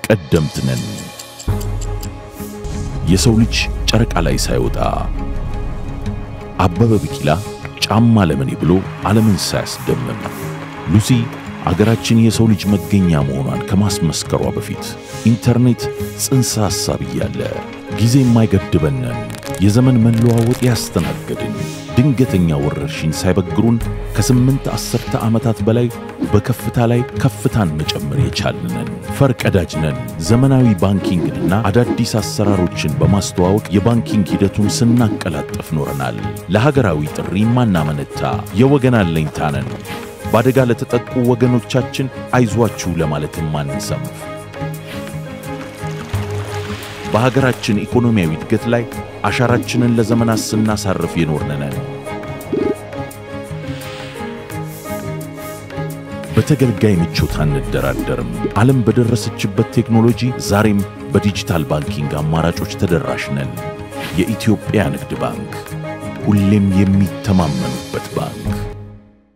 ቀደምት ነን። የሰው ልጅ ጨረቃ ላይ ሳይወጣ አበበ ቢቂላ ጫማ ለምኔ ብሎ ዓለምን ሳያስደምም ሉሲ አገራችን የሰው ልጅ መገኛ መሆኗን ከማስመስከሯ በፊት ኢንተርኔት ጽንሰ ሐሳብ እያለ ጊዜ የማይገድበንን የዘመን መለዋወጥ ያስተናገድን ድንገተኛ ወረርሽኝ ሳይበግሩን ከስምንት አስርተ ዓመታት በላይ በከፍታ ላይ ከፍታን መጨመር የቻልነን ፈርቀዳጅ ነን። ዘመናዊ ባንኪንግንና አዳዲስ አሰራሮችን በማስተዋወቅ የባንኪንግ ሂደቱን ስናቀላጠፍ ኖረናል። ለሀገራዊ ጥሪ ማናመነታ የወገን አለኝታ ነን። በአደጋ ለተጠቁ ወገኖቻችን አይዟችሁ ለማለትም ማንሰንፍ በሀገራችን ኢኮኖሚያዊ እድገት ላይ አሻራችንን ለዘመናት ስናሳርፍ የኖርን ነን። በተገልጋይ ምቾት አንደራደርም። ዓለም በደረሰችበት ቴክኖሎጂ ዛሬም በዲጂታል ባንኪንግ አማራጮች ተደራሽ ነን። የኢትዮጵያ ንግድ ባንክ ሁሌም የሚተማመኑበት ባንክ